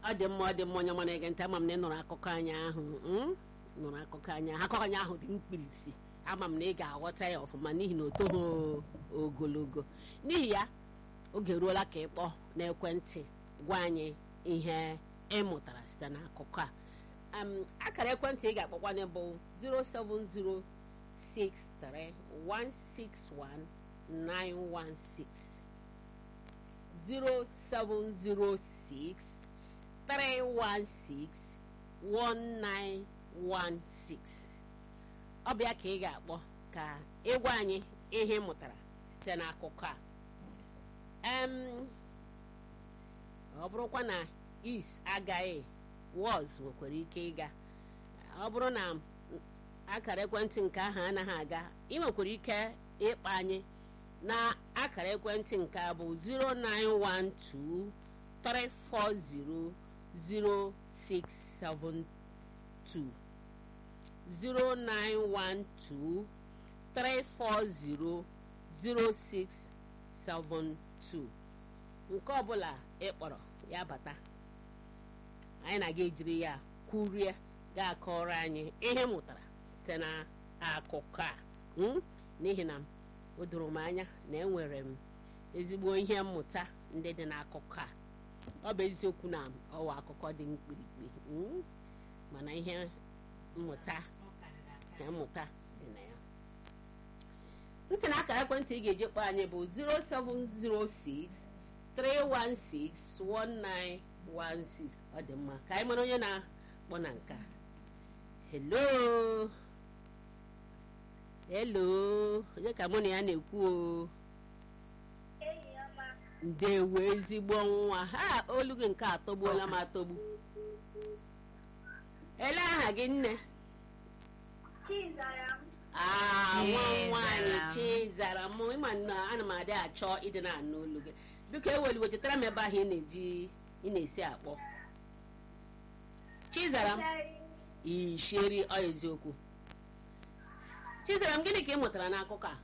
ọ dị mma ọ dị mma onye mana ege ntị ama m na ị nụrụ akụkọ anyị ahụ mm? nụrụ akụkọ anyị ahụ akụkọ anyị ahụ dị mkpirisi ama m na ị ga-aghọta ya ọfụma n'ihi na o toghị ogologo n'ihi ya oge ruola ka ị kpọọ n'ekwentị gwa anyị ihe ị mụtara site n'akụkọ a um, akara ekwentị ị ga-akpọkwanye bụ 07063161916 0706 316 1916 ọ bụ ya ka ị ga-akpọ ka ịgwa anyị ihe ị mụtara site n'akụkọ a em ọ bụrụkwa na is agaghị was nwekwara ike ịga ọ bụrụ na akara ekwentị nke ahụ anaghị aga ị nwekwara ike ịkpa anyị na akara ekwentị nke a bụ 0912 340 0672 0912 340 0672 nke ọbụla ị kpọrọ ya bata anyị na-aga ejiri ya kwurie ga-akọrọ anyị ihe mụtara site n'akụkọ a mm? n'ihi na o doro m anya na enwere m ezigbo ihe mmụta ndị dị n'akụkọ a ọ bụ eziokwu na ọwa akụkọ dị mkpirikpi mm? mana ihe mmụta ihe mmụta dị na ya ntị na akara ekwentị ị ga-eji kpọọ anyị bụ 0706 316 1916 ọ dị mma ka anyị mara onye na-akpọ na nke a hello hello onye ka mụ na ya na-ekwu o ndewo ezigbo nwa ha olu gị nke atọgbuola m atọgbu ele aha gị nne aa nwa nwaanyị chizara m ịma na ana m adị achọ ịdị na-anụ olu gị biko eweliwe chetara m ebe ahụ ị na-eji ị na-esi akpọ chizara m isheri ọ eziokwu chizara m gịnị ka ị mụtara n'akụkọ a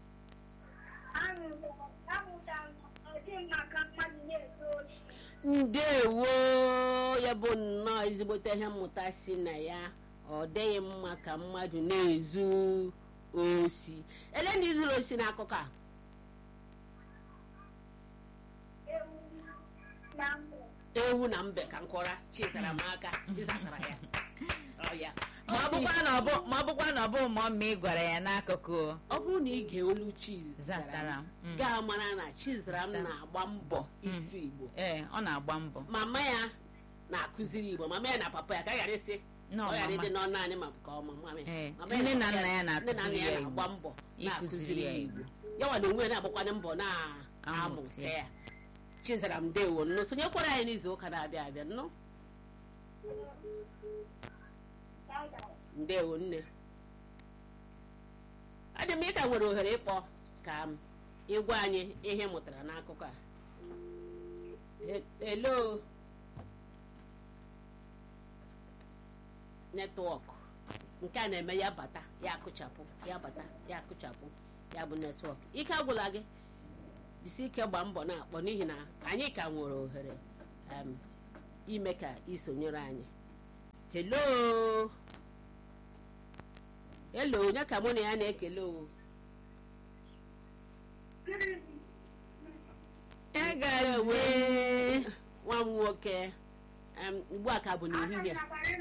ndewo ya bụ nnọọ ezigbote ihe mmụta si na ya ọ dịghị mma ka mmadụ na-ezu osi ele ndị zuru osi n'akụkọ a ewu na mbe ka nkọra chịtara m aka ịzatara ya Ọ ya. ma ọ bụkwa na ọ bụ ma ọ bụkwa na ọ bụ ma ọ ma ị gwara ya n'akụkụ ọ bụrụ na ị ga-olu chizara Zatara m, mm. gaa mara na chizara m na-agba mbọ isu igbo ee ọ na-agba mbọ mama ya na-akụziri igbo mama ya na papa ya ka ghara ịsị Nọ, ọ ghara mama. ịdị n'ọnụ anyị ma nke ọma mama ya. Ee, Mama ya nne na papa nna ya nne na nna na-akụziri ya ya na-agba Igbo. mbọ Ịkụziri na-akụziri ya ya Igbo. igbo ya nwa na onwe ya na-agbakwanye mbọ na-amụta Amụta ya. ya chizara m dewo nnụ sonyekwara anyị n'izu ụka na-abịa abịa nnụ ndewo nne ọ dị m ị ka nwere ohere ịkpọ ka m ịgwa anyị ihe ị mụtara n'akụkọ a E- elo netwọk nke a na-eme ya bata ya akụchapụ ya bata ya akụchapụ ya bụ netwọk ike agwụla gị jisi ike gbaa mbọ na-akpọ n'ihi na anyị ka nwere ohere em, ime ka isonyere anyị hello hello onye ka mụ na ya na-ekele o egazie nwa m nwoke em, ugbu a ka bụ n'ehihie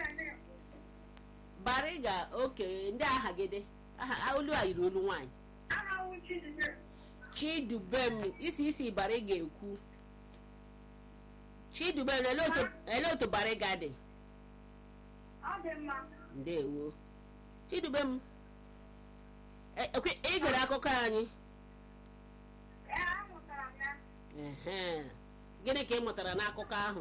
bariga oke ndị agha gịdị aha olu a yiri olu nwaanyị chidubem isi isi bariga ekwu chidubem ele otu- ele otu bariga dị ndewo chidubem e- ekwe- ị gere akụkọ anyị Ehe. gịnị ka ị mụtara n'akụkọ ahụ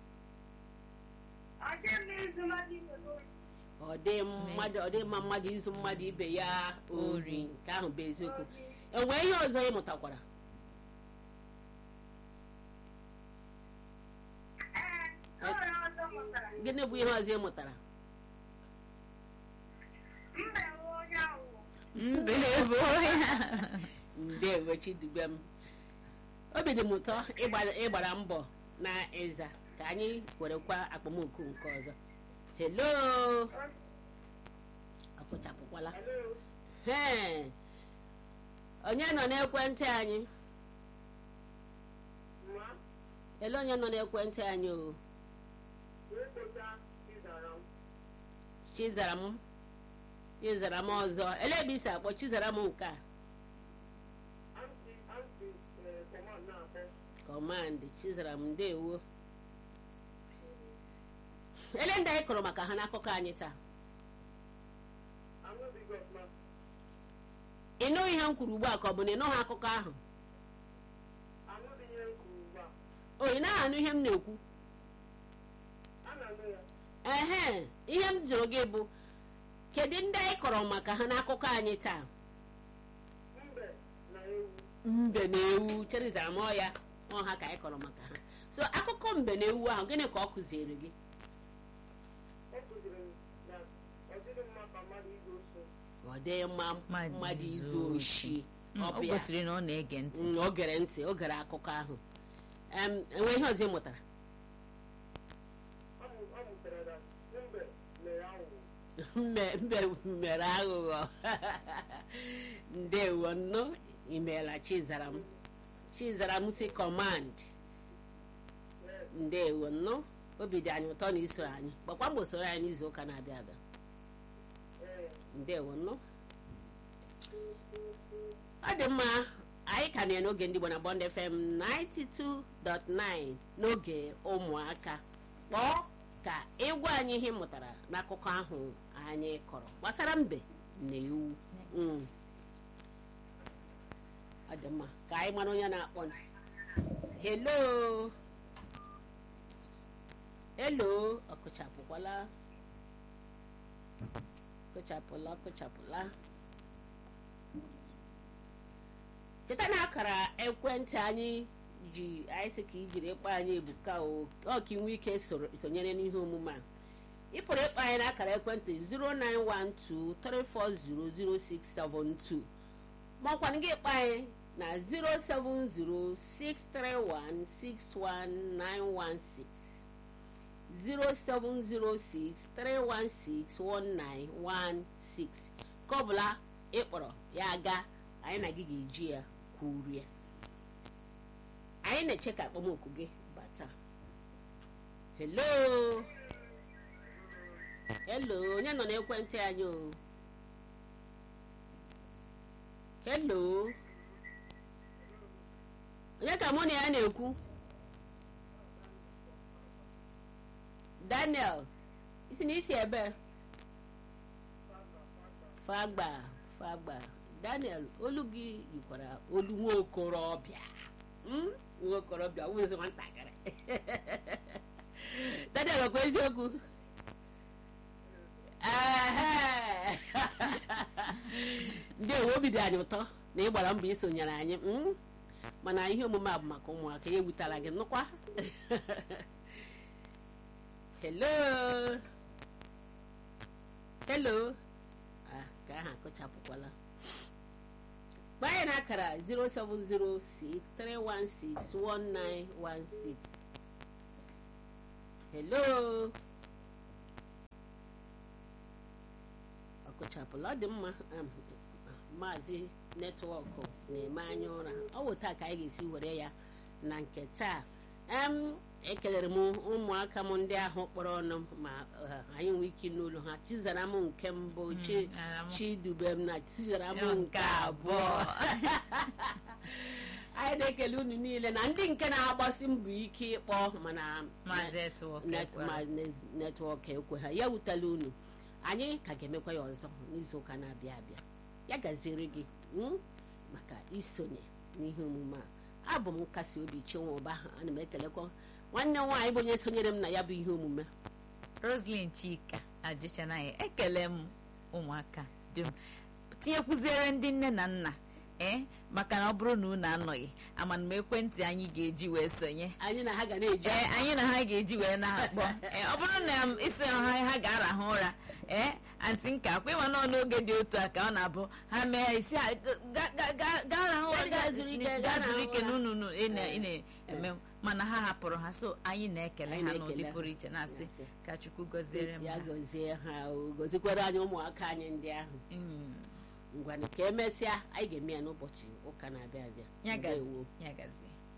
ọ dị mmadụ ọ dị mma mmadụ izu mmadụ ibe ya ori nke ahụ bụ eziokwu enwee ihe ọzọ ị mụtakwara gịnị bụ ihe ọzọ ị mụtara mbe bụ ya ndewo chidubem obi dị m ụtọ ịgba- ịgbara mbọ na ịza ka ka anyị werekwa akpọmoku nke ọzọ helo akpụchapụkwala Hee. onye nọ n'ekwentị anyị ele onye nọ n'ekwentị anyị o chizaram chizaram ọzọ ele ebe isi akpọ chizaram nke a kọmandị chizaram ndewo ele ndị anyị kọrọ maka ha n'akụkọ anyị taa ị nụghị ihe m kwuru ugbu a ka ọ bụ na ị nụghị akụkọ ahụ o ị naghị anụ ihe m na-ekwu ehe ihe m jụrụ gị bụ kedu ndị anyị kọrọ maka ha n'akụkọ anyị taa mbe na ewu cherizara m ọya ọha ka anyị kọrọ maka ha so akụkọ mbe na ewu ahụ gịnị ka ọ kụziere gị ọ dịghị mma Mmadụ mmadụ izu izu oshi Mm, ọ o bụ ya. gosiri na ọ na-ege ntị Mm, o gere ntị o gere akụkọ ahụ Em, enwe ihe ọzọ ị mụtara mbe mbe mere aghụghọ ndewo nnụ imeela chizaram chizaram si kọmand ndewo nnụ obi dị anyị ụtọ na iso anyị gbakwa mbọ soro anyị n'izu ụka na-abịa abịa ndewo nnụ ọ dị mma anyị ka na n'oge ndị Igbo na Bond FM 92.9 n'oge ụmụaka kpọọ ka ịgwa anyị ihe ị mụtara n'akụkọ ahụ anyị kọrọ gbasara mbe na ewu Mm. ọ dị mma ka anyị mara onye na-akpọ helo helo ọkụchapụkwala kụchapụla kụchapụla cheta na akara ekwentị anyị ji anyị sị ka ijiri ịkpọ anyị ebuka o ọ ka inwe ike soro sonyere n'ihe omume a ị pụrụ ịkpọ anyị n'akara ekwentị 09123400672 ma ọkwanụ gị ịkpọ anyị na 07063161916 07063161916 ka ọ bụla ị kpọrọ ya ga anyị na gị ga-eji ya kwurie anyị na-eche ka akpọmoku gị bata hello hello onye nọ n'ekwentị anyị o hello onye ka mụ na ya na-ekwu daniel isi na isi ebe fagba fagba daniel olu gị yikwara olu nwa okorobịa Mm? nwa okorobịa wụzi nwatakịrị daniel ọkwa eziokwu Ehe. ndewo obi dị anyị ụtọ na ị gbara mbọ isonyere anyị mm? mana ihe omume a bụ maka ụmụaka ya ewutara gị nnukwa hello hello ah, ka aha akụchapụkwala gba anyị na akara 07063161916 hello ọkụchapụla ọ dị mma um, maazị netwọkụ na-eme anya ụra ọ bụ taa ka anyị ga-esi were ya na nke taa em ekelere m ụmụaka m ndị ahụ kpọrọ ọnụ ma uh, anyị nwee ike n'ụlọ ha chizara m nke mbụ chi ara m. chidube m na chizara m Nke nke abụọ anyị na-ekele unu niile na ndị nke na-agbasi mbọ ike ịkpọ mana Maazị Etwok net- ekwere. ma net- netwọk ekwe ha ya wutela unu anyị ka ga-emekwa ya ọzọ n'izu ụka na-abịa abịa ya gaziere gị mm, maka isonye n'ihe omume a abụ m nkasi obi chinwụba ana m ekelekwa nwanne m nwaanyị bụ onye sonyere m na ya bụ ihe omume roslyn chika ajụchanaghị ekele m ụmụaka dum tinyekwuziere ndị nne na nna ee maka na ọ bụrụ na unu anọghị amana m ekwentị anyị ga-eji wee sonye anyị na ha ga na-eji ee anyị na ha ga-eji wee na-akpọ ee ọ bụrụ na m isi ha ha ga-arahụ ụra ee antị nka akwa ịma nọ n'oge dị otu a ka ọ na-abụ ha mee isi a ga- ga- ga- gaa rahụ ụra, Gaa zuru ike, gaa gaa zuru rahụ ike ụra. na unu unu ị na- ị Eh. na-eme mana ha hapụrụ ha so anyị na-ekele Anyị ha na-ekele n'ụdị ha. pụrụ iche na-asị Na-asị. ka chukwu gọziere m ya ha gọzie ha o, gọzikwara anyị ụmụaka anyị ndị ahụ Mm. ngwanụ ka emesịa anyị ga-eme ya n'ụbọchị ụka na-abịa abịa ya gazi Ndewo. ya gazi